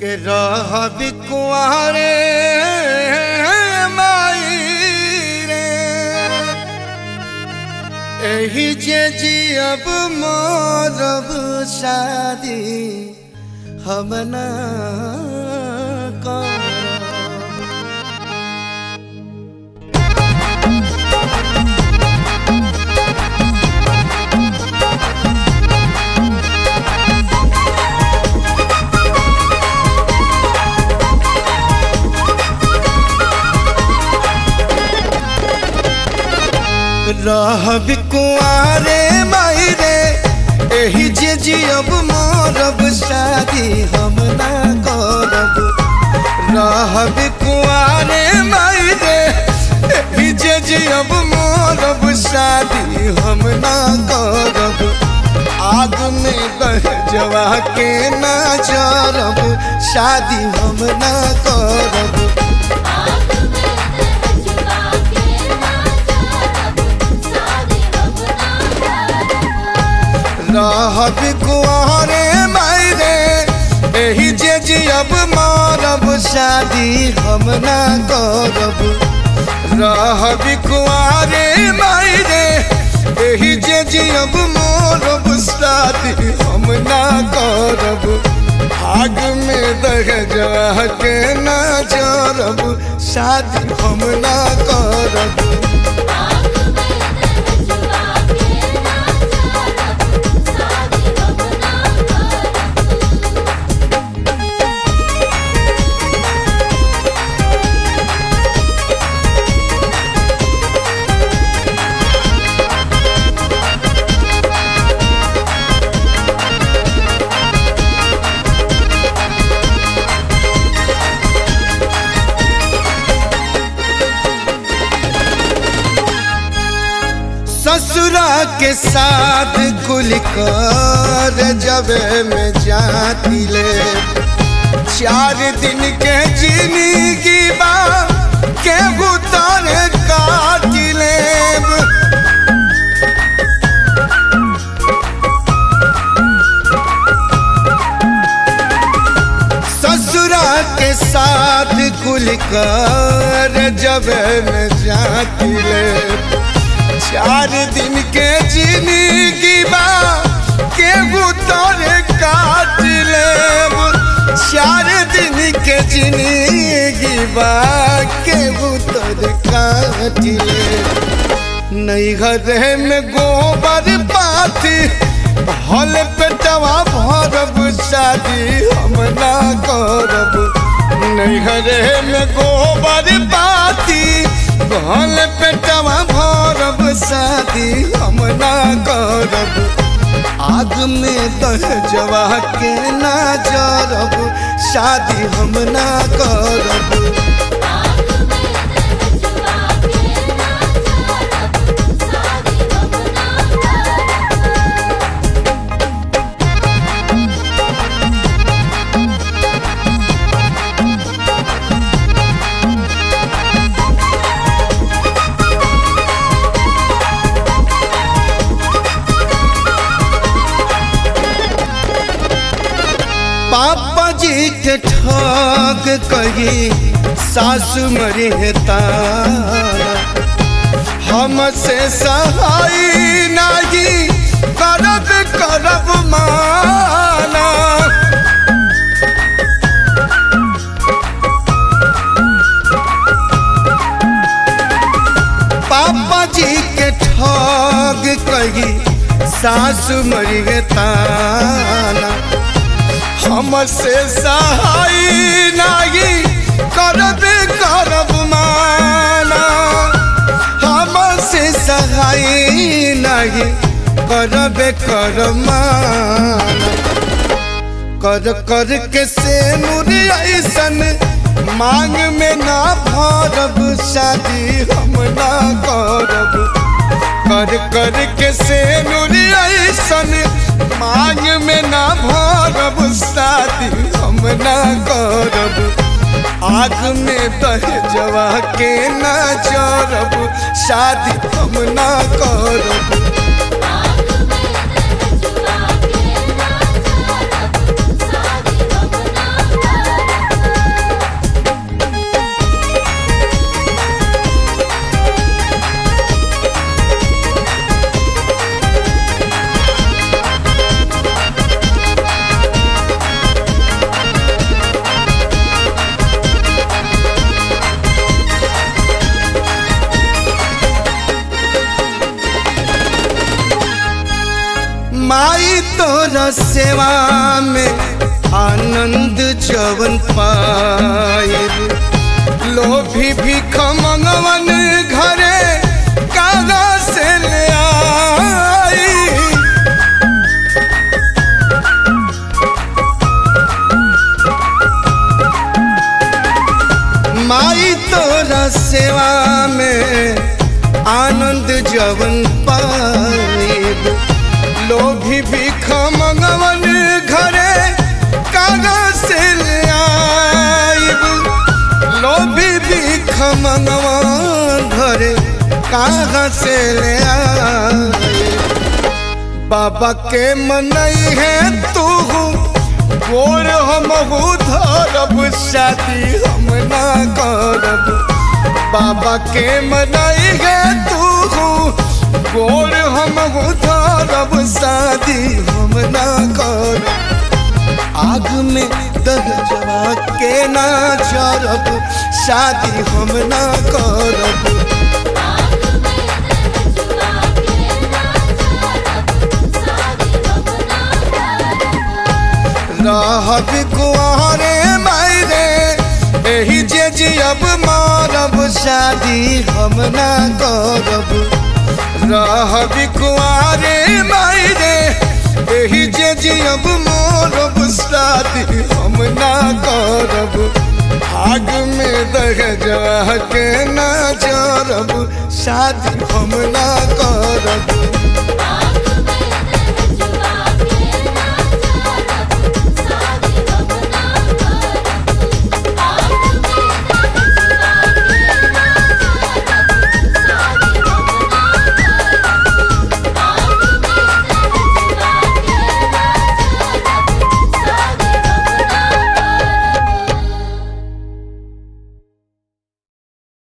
के रह बिकुआरे माई रे एही जे जियब मोरब शादी हम ना करब। रहब कुआरे माई रे एही जे जियब मोरब शादी हम ना करब रहब कुआरे माई रे एही जे जियब मोरब शादी हम ना करब आग में बह जवा के ना जरब शादी हम ना करब आग में दहजवा के ना जारब शादी हम ना करब रहब कुआरे मायरे एही जे जियब मारब शादी हम ना करब रहब कुआरे मायरे एही जे जियब मारब शादी हम ना करब आग में दह जा के ना जरब शादी हम ना करब आग में दहजवा के ना जारब शादी हम ना करब ससुरा के साथ कुल कर जबे में जाती ले चार दिन के जिंदगी बा के भूतान काट ले ससुरा के साथ कुल कर जबे में जाती ले चार दिन के जिंदगी बा के तोरे काट लेब चार दिन के जिंदगी बा के तोरे काट लेब नहीं घरे में गोबर पाथी हल पेटवा भरब शादी हम ना करब नहीं घरे में गोबर पाथी हल पेटवा भरब शादी हम ना करब आग में दह जवा के ना जरब शादी हम ना करब आग में दहजवा के ना जारब शादी हम ना करब पापा जी के ठग कही सासु मरी है ताना हमसे सहाय नहीं करब करब माना पापा जी के ठग कही सासु मरी है ताना हमसे सहाय नहीं करब करब माना हमसे सहाय नहीं करब करब माना कर कर के से ऐसन मांग में ना भरब शादी हम ना करब कर कर के से ऐसन मांग में ना भरब शादी हम ना करब आग में दह जवा के ना जरब शादी हम ना करब आग में दहजवा के ना जारब शादी हम ना तोरा सेवा में आनंद जवन पायल लोभी भीख मंगवन घरे कागा से ले आई माई तोरा सेवा में आनंद जवन पाएब लोभी भीख मंगवन घरे कागज से ले आइब लोभी भीख मंगवन घरे कागज से ले आइब बाबा के मनई है तू गोर हम धरब शादी हम ना करब बाबा के मनई है तू गोर हम धरब शादी हम ना करब आग में दह जवा के ना चरब शादी हम ना करब आग में रजुआ के ना चढ़ब शादी हम ना करब रहब कुआरे मायरे एही जे जियब मारब शादी हम ना करब रहब कुआरे मायरे एही जे जियब मारब शादी हम ना करब आग में दह जा के ना जरब शादी हम ना